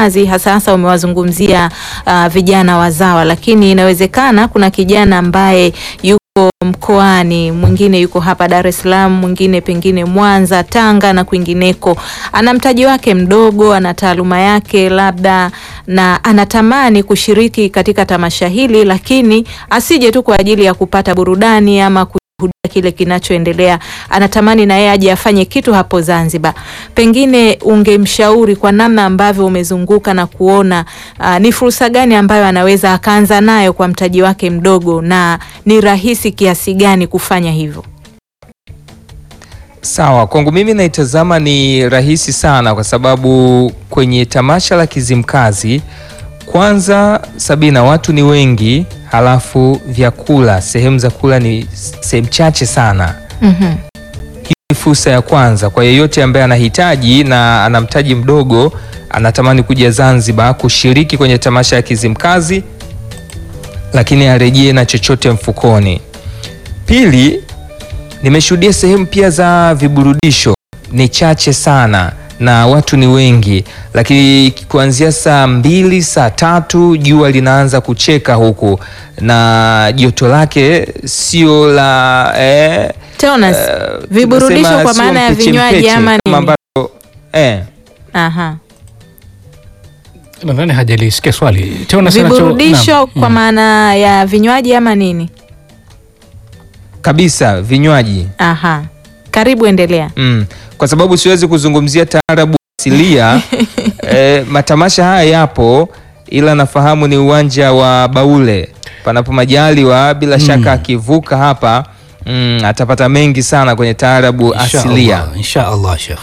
Kizimkazi, hasa hasa umewazungumzia uh, vijana wazawa, lakini inawezekana kuna kijana ambaye yuko mkoani, mwingine yuko hapa Dar es Salaam, mwingine pengine Mwanza, Tanga na kwingineko, ana mtaji wake mdogo, ana taaluma yake labda, na anatamani kushiriki katika tamasha hili, lakini asije tu kwa ajili ya kupata burudani ama kushuhudia kile kinachoendelea, anatamani na yeye aje afanye kitu hapo Zanzibar. Pengine ungemshauri kwa namna ambavyo umezunguka na kuona uh, ni fursa gani ambayo anaweza akaanza nayo kwa mtaji wake mdogo, na ni rahisi kiasi gani kufanya hivyo? Sawa, kwangu mimi naitazama ni rahisi sana, kwa sababu kwenye tamasha la Kizimkazi kwanza, Sabina, watu ni wengi, halafu vyakula, sehemu za kula ni sehemu chache sana. Mhm. Hii ni fursa ya kwanza kwa yeyote ambaye anahitaji na ana mtaji mdogo, anatamani kuja Zanzibar kushiriki kwenye tamasha ya Kizimkazi, lakini arejee na chochote mfukoni. Pili, nimeshuhudia sehemu pia za viburudisho ni chache sana na watu ni wengi, lakini kuanzia saa mbili saa tatu jua linaanza kucheka huku na joto lake sio la eh, Teonas, eh, viburudisho tunasema kwa sio maana ya mpeche vinywaji mpeche, ama kama nini? ambavyo eh, Aha. Nadhani hajalisikia swali. Teo unasema cho- Viburudisho naam. kwa maana ya vinywaji ama nini? kabisa vinywaji Aha. Karibu endelea. mm. Kwa sababu siwezi kuzungumzia taarabu asilia eh, matamasha haya yapo, ila nafahamu ni uwanja wa Baule, panapo majaliwa, bila shaka akivuka hapa mm, atapata mengi sana kwenye taarabu Insha asilia. Allah, Insha Allah Sheikh.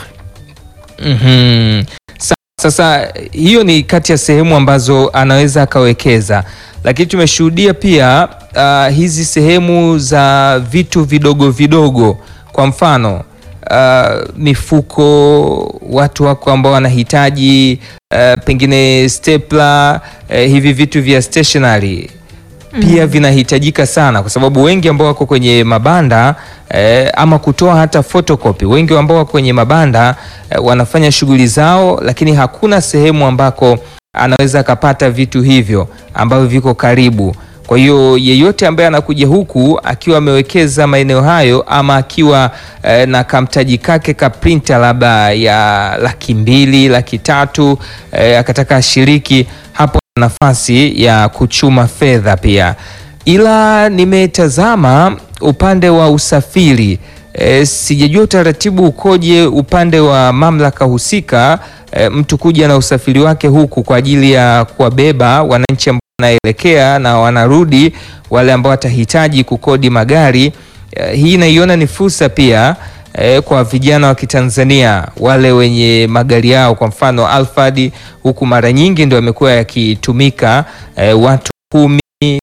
Mhm. Sa- Sasa hiyo ni kati ya sehemu ambazo anaweza akawekeza, lakini tumeshuhudia pia uh, hizi sehemu za vitu vidogo vidogo, kwa mfano uh, mifuko, watu wako ambao wanahitaji uh, pengine stapler, uh, hivi vitu vya stationery pia vinahitajika sana kwa sababu wengi ambao wako kwenye mabanda eh, ama kutoa hata photocopy, wengi ambao wako kwenye mabanda eh, wanafanya shughuli zao, lakini hakuna sehemu ambako anaweza akapata vitu hivyo ambavyo viko karibu. Kwa hiyo yeyote ambaye anakuja huku akiwa amewekeza maeneo hayo ama akiwa eh, na kamtaji kake ka printer labda ya laki mbili laki tatu eh, akataka ashiriki hapo nafasi ya kuchuma fedha pia, ila nimetazama upande wa usafiri e, sijajua utaratibu ukoje upande wa mamlaka husika e, mtu kuja na usafiri wake huku kwa ajili ya kuwabeba wananchi ambao wanaelekea na wanarudi, wale ambao watahitaji kukodi magari e, hii naiona ni fursa pia e, kwa vijana wa Kitanzania wale wenye magari yao, kwa mfano Alphard huku mara nyingi ndio yamekuwa yakitumika e, watu kumi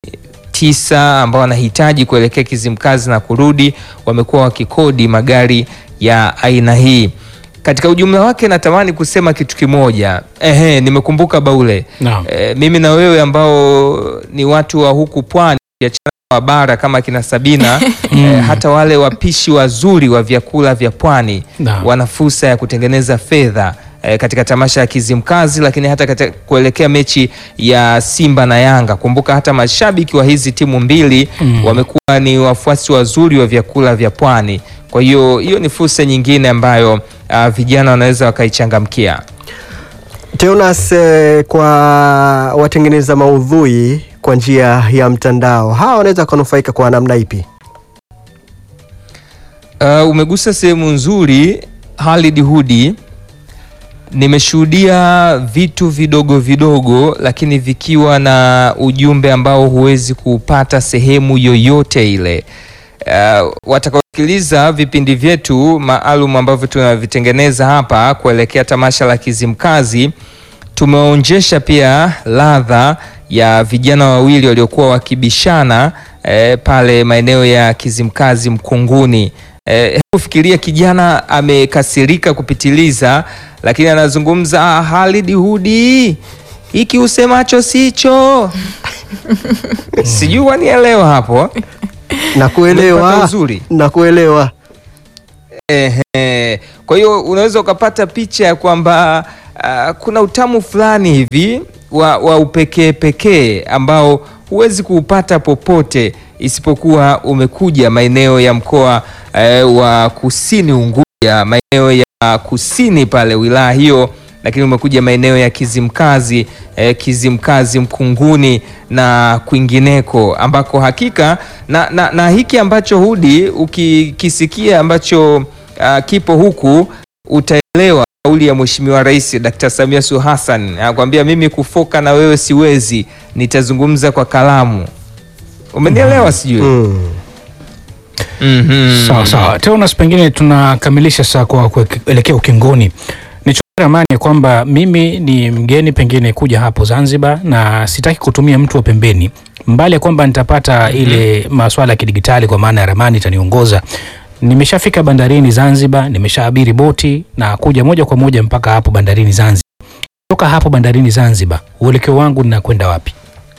tisa ambao wanahitaji kuelekea Kizimkazi na kurudi, wamekuwa wakikodi magari ya aina hii. Katika ujumla wake, natamani kusema kitu kimoja. Ehe, nimekumbuka Baule. Naam. E, mimi na wewe ambao ni watu wa huku pwani ukiachana na wa bara kama kina Sabina e, hata wale wapishi wazuri wa vyakula vya pwani Naam. wana fursa ya kutengeneza fedha e, katika tamasha ya Kizimkazi, lakini hata katika kuelekea mechi ya Simba na Yanga. Kumbuka hata mashabiki wa hizi timu mbili wamekuwa ni wafuasi wazuri wa vyakula vya pwani. Kwa hiyo hiyo ni fursa nyingine ambayo ah, vijana wanaweza wakaichangamkia. Teonas, eh, kwa watengeneza maudhui kwa njia ya mtandao, hawa wanaweza kunufaika kwa namna ipi? Uh, umegusa sehemu nzuri Halid Hudi. Nimeshuhudia vitu vidogo vidogo, lakini vikiwa na ujumbe ambao huwezi kuupata sehemu yoyote ile. Uh, watakaosikiliza vipindi vyetu maalum ambavyo tunavitengeneza hapa kuelekea tamasha la Kizimkazi, tumeonjesha pia ladha ya vijana wawili waliokuwa wakibishana eh, pale maeneo ya Kizimkazi Mkunguni. Eh, hebu fikiria kijana amekasirika kupitiliza, lakini anazungumza "Ah, Halid Hudi, hiki usemacho sicho. Sijui wanielewa hapo. Na Umepata kuelewa uzuri. na kuelewa Ehe. Kwa hiyo unaweza ukapata picha ya kwamba uh, kuna utamu fulani hivi wa, wa upekee pekee ambao huwezi kuupata popote isipokuwa umekuja maeneo ya mkoa eh, wa Kusini Unguja, maeneo ya kusini pale wilaya hiyo, lakini umekuja maeneo ya Kizimkazi eh, Kizimkazi Mkunguni na kwingineko ambako hakika na, na, na hiki ambacho Hudi ukikisikia ambacho uh, kipo huku utaelewa kauli ya Mheshimiwa Rais Dr. Samia Suluhu Hassan anakuambia, mimi kufoka na wewe siwezi, nitazungumza kwa kalamu. Umenielewa? Sijui Mm. Mhm. Sawa sawa, Teonas, pengine tunakamilisha saa kwa kuelekea ukingoni. Nichukue ramani ya kwamba mimi ni mgeni pengine kuja hapo Zanzibar na sitaki kutumia mtu wa pembeni, mbali ya kwamba nitapata ile maswala ya kidigitali kwa maana ya ramani itaniongoza. Nimeshafika bandarini Zanzibar, nimeshaabiri boti na kuja moja kwa moja mpaka hapo bandarini Zanzibar. Toka hapo bandarini Zanzibar, uelekeo wangu ninakwenda wapi?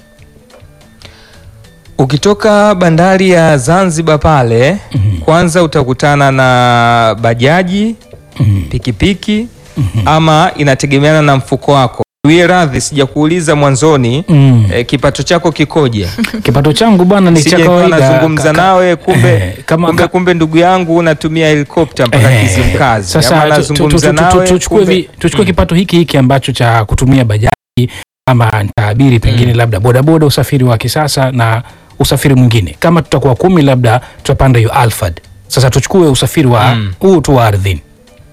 Ukitoka bandari ya Zanzibar pale kwanza utakutana na bajaji, pikipiki ama inategemeana na mfuko wako. Wie radhi, sijakuuliza mwanzoni Mm. eh, kipato chako kikoje? Kipato changu bwana ni cha Sije nikawa kawaida. nazungumza Ka- ka- nawe kumbe, Eh, kama- kumbe, ka- kumbe ndugu yangu unatumia helikopta mpaka Eh, Kizimkazi. Ama Sasa tu- tu- nazungumza tu- tu- nawe, tuchukue kumbe- vi- tuchukue kipato hiki hiki ambacho cha kutumia bajaji ama ntaabiri pengine labda bodaboda, usafiri wa kisasa na usafiri mwingine. Kama tutakuwa kumi, labda tutapanda hiyo Alphard. Sasa tuchukue usafiri wa Mm. huu tu wa ardhini.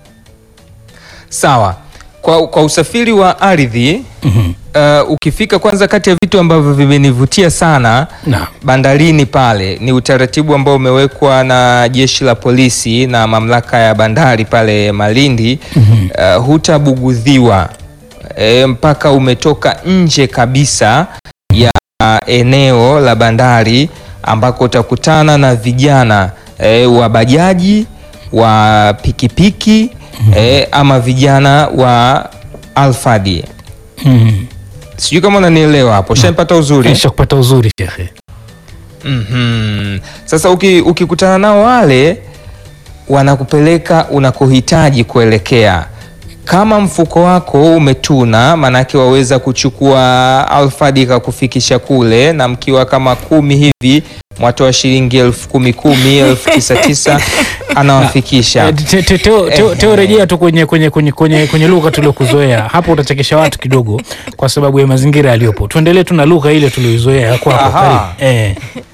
Sawa. Kwa, kwa usafiri wa ardhi Mhm. uh, ukifika kwanza, kati ya vitu ambavyo vimenivutia sana Na bandarini pale ni utaratibu ambao umewekwa na jeshi la polisi na mamlaka ya bandari pale Malindi. Uh, hutabugudhiwa e, mpaka umetoka nje kabisa ya eneo la bandari ambako utakutana na vijana e, wa bajaji wa pikipiki e, ama vijana wa Alfadi. Mhm. Sijui kama unanielewa hapo, shanipata uzuri? kisha kupata uzuri shekhe. Mhm. Sasa uki- ukikutana nao wale wanakupeleka unakohitaji kuelekea. Kama mfuko wako umetuna, maanake waweza kuchukua Alfadi ikakufikisha kule, na mkiwa kama kumi hivi mwatoa shilingi elfu kumi kumi elfu tisa tisa anawafikisha. Eh, te- te- Teo Teo- Teo, rejea tu kwenye kwenye kwenye kwenye kwenye lugha tuliokuzoea hapo, utachekesha watu kidogo kwa sababu ya mazingira yaliyopo. Tuendelee tu na lugha ile tulioizoea ya kwako. Aha. Karibu. Eh.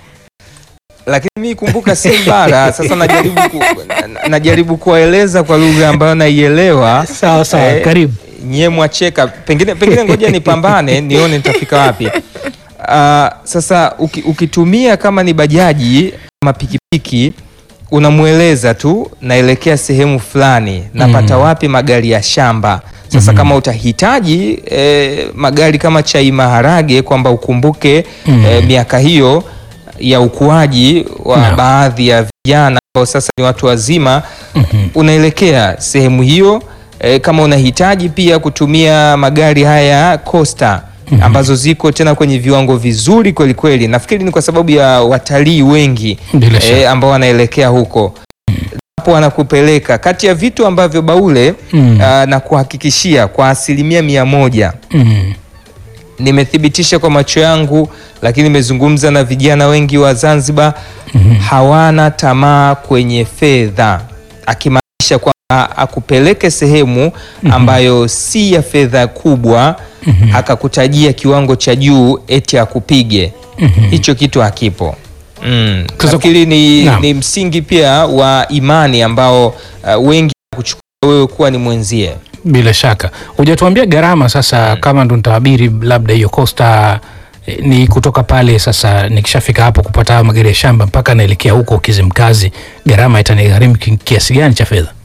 lakini mi kumbuka si bara. Sasa najaribu ku, na- najaribu kuwaeleza kwa lugha ambayo naielewa. Sawa sawa, Eh, karibu. nyie mwacheka, pengine pengine, ngoja nipambane nione nitafika wapi. Ah, sasa uki, ukitumia kama ni bajaji ama pikipiki unamweleza tu naelekea sehemu fulani, napata wapi magari ya shamba. Sasa kama utahitaji eh, magari kama chai maharage, kwamba ukumbuke eh, miaka hiyo ya ukuaji wa Naam. baadhi ya vijana ambao sasa ni watu wazima, unaelekea sehemu hiyo. E, kama unahitaji pia kutumia magari haya Costa ambazo ziko tena kwenye viwango vizuri kweli kweli, nafikiri ni kwa sababu ya watalii wengi Bila shaka. e, ambao wanaelekea huko hapo wanakupeleka kati ya vitu ambavyo Baule Mm. ah, na kuhakikishia kwa asilimia mia moja Mm. nimethibitisha kwa macho yangu, lakini nimezungumza na vijana wengi wa Zanzibar hawana tamaa kwenye fedha, akimaanisha kwamba akupeleke sehemu ambayo si ya fedha kubwa akakutajia kiwango cha juu eti akupige. Hicho kitu hakipo. Mm. Sasa- Nafikiri ni, Naam. ni msingi pia wa imani ambao uh, wengi kuchukua wewe kuwa ni mwenzie. Bila shaka hujatuambia gharama sasa, kama ndo nitaabiri labda hiyo Costa eh, ni kutoka pale sasa, nikishafika hapo kupata hayo magari ya shamba mpaka naelekea huko Kizimkazi, gharama itanigharimu ki- kiasi gani cha fedha?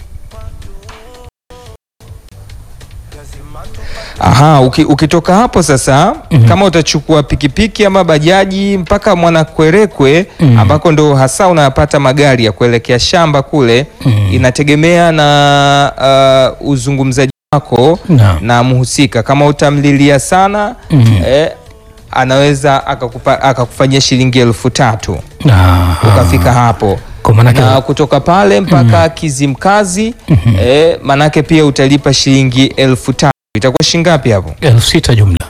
Aha, uki, ukitoka hapo sasa kama utachukua pikipiki ama bajaji mpaka Mwanakwerekwe ambako ndo hasa unapata magari ya kuelekea shamba kule, inategemea na uh, uzungumzaji wako Naam. na mhusika. Kama utamlilia sana eh, anaweza akakupa, akakufanyia shilingi elfu tatu Aha. ukafika hapo Kwa maanake na kutoka pale mpaka Kizimkazi eh, manake pia utalipa shilingi elfu tatu itakuwa shingapi hapo? elfu sita jumla.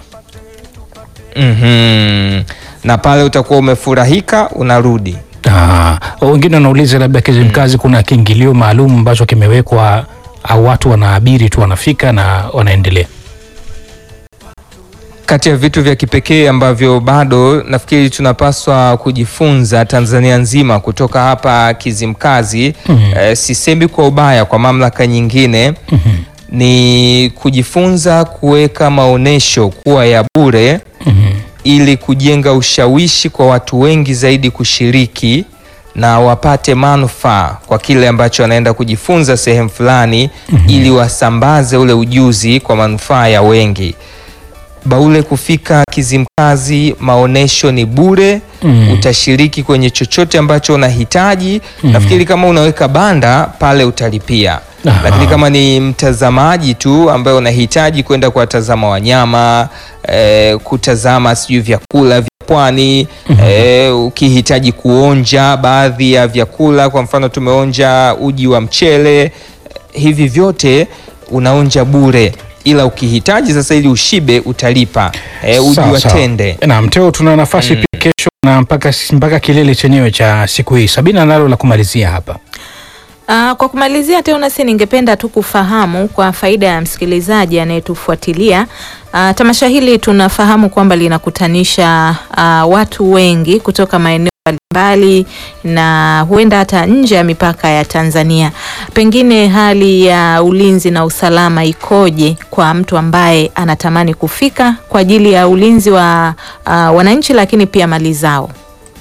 Mhm. Na pale utakuwa umefurahika unarudi. Ah, wengine wanauliza labda Kizimkazi kuna kiingilio maalum ambacho kimewekwa au watu wanaabiri tu wanafika na wanaendelea. Kati ya vitu vya kipekee ambavyo bado nafikiri tunapaswa kujifunza Tanzania nzima kutoka hapa Kizimkazi, Mhm. eh, sisemi kwa ubaya kwa mamlaka nyingine Mhm. ni kujifunza kuweka maonesho kuwa ya bure Mhm. ili kujenga ushawishi kwa watu wengi zaidi kushiriki na wapate manufaa kwa kile ambacho wanaenda kujifunza sehemu fulani ili wasambaze ule ujuzi kwa manufaa ya wengi. Baule kufika Kizimkazi, maonesho ni bure. Mhm. Utashiriki kwenye chochote ambacho unahitaji. Nafikiri kama unaweka banda pale utalipia, Aha. lakini kama ni mtazamaji tu ambaye unahitaji kwenda kuwatazama wanyama eh, kutazama sijui vyakula vya pwani eh, ukihitaji kuonja baadhi ya vyakula, kwa mfano tumeonja uji wa mchele, hivi vyote unaonja bure, ila ukihitaji sasa ili ushibe utalipa eh, uji Sawa, wa sawa. tende. Naam, Teo, tuna nafasi pia kesho na mpaka, mpaka kilele chenyewe cha siku hii. Sabina nalo la kumalizia hapa. Ah, kwa kumalizia Teonasi, ningependa tu kufahamu kwa faida ya msikilizaji anayetufuatilia ah, tamasha hili tunafahamu kwamba linakutanisha ah, watu wengi kutoka maeneo mbalimbali na huenda hata nje ya mipaka ya Tanzania. Pengine hali ya ulinzi na usalama ikoje kwa mtu ambaye anatamani kufika kwa ajili ya ulinzi wa ah, wananchi lakini pia mali zao?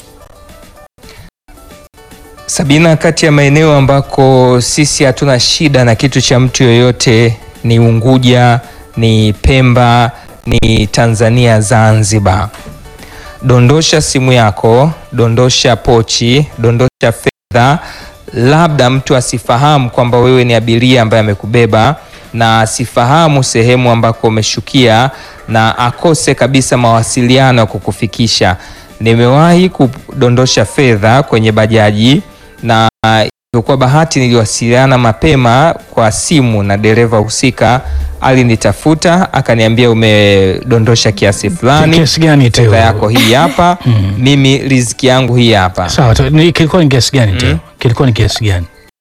Sabina, kati ya maeneo ambako sisi hatuna shida na kitu cha mtu yoyote ni Unguja, ni Pemba, ni Tanzania Zanzibar. Dondosha simu yako, dondosha pochi, dondosha fedha. Labda mtu asifahamu kwamba wewe ni abiria ambaye amekubeba na asifahamu sehemu ambako umeshukia na akose kabisa mawasiliano ya kukufikisha. Nimewahi kudondosha fedha kwenye bajaji na ilikuwa bahati, niliwasiliana mapema kwa simu na dereva husika, alinitafuta akaniambia, umedondosha kiasi fulani, Kiasi gani Teo? fedha yako hii hapa, Mhm. mimi riziki yangu hii hapa. Sawa, Teo, ni- kilikuwa ni kiasi gani Teo? Kilikuwa ni kiasi gani?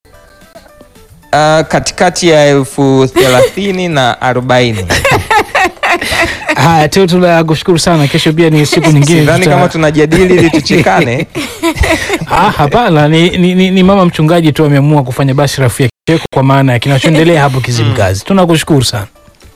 Ah, katikati ya elfu thelathini na arobaini. Haya Teo, tunakushukuru sana. Kesho pia ni siku nyingine. Sidhani tuta- kama tunajadili ili tuchekane. Ah, hapana, ni, ni, ni, ni mama mchungaji tu ameamua kufanya basi rafu ya kicheko kwa maana ya kinachoendelea hapo Kizimkazi. Tunakushukuru sana.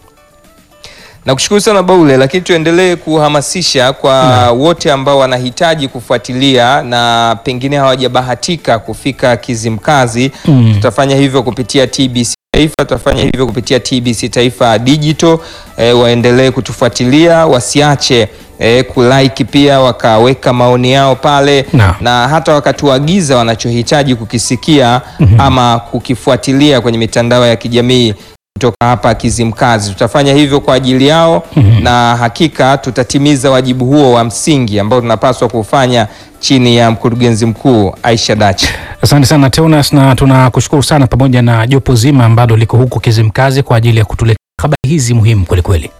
Nakushukuru sana Baule, lakini tuendelee kuhamasisha kwa wote ambao wanahitaji kufuatilia na pengine hawajabahatika kufika Kizimkazi. Mm. Tutafanya hivyo kupitia TBC Taifa, tutafanya hivyo kupitia TBC Taifa Digital. E, waendelee kutufuatilia, wasiache e, kulike pia wakaweka maoni yao pale Na. na hata wakatuagiza wanachohitaji kukisikia ama kukifuatilia kwenye mitandao ya kijamii kutoka hapa Kizimkazi. Tutafanya hivyo kwa ajili yao na hakika tutatimiza wajibu huo wa msingi ambao tunapaswa kufanya chini ya mkurugenzi mkuu Aisha Dachi. Asante sana Teunas, na tunakushukuru sana pamoja na jopo zima ambalo liko huko Kizimkazi kwa ajili ya kutuletea habari hizi muhimu kwelikweli.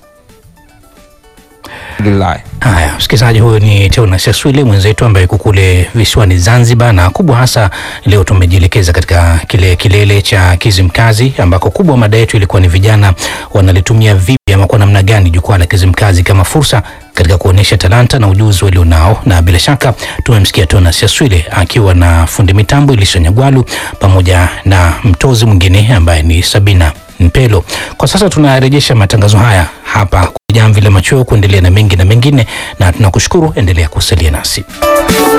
Alhamdulillah. Haya, msikilizaji, huyu ni Teunas Yaswile mwenzetu ambaye yuko kule visiwani Zanzibar, na kubwa hasa leo tumejielekeza katika kile kilele cha Kizimkazi ambako kubwa mada yetu ilikuwa ni vijana wanalitumia vipi ama kwa namna gani jukwaa la Kizimkazi kama fursa katika kuonyesha talanta na ujuzi walionao, na bila shaka tumemsikia Teunas Yaswile akiwa na fundi mitambo Elisha Nyagwalu pamoja na mtozi mwingine ambaye ni Sabina Mpelo. Kwa sasa tunarejesha matangazo haya hapa kwa Jamvi la Machweo kuendelea na mengi na mengine, na tunakushukuru, endelea kusalia nasi.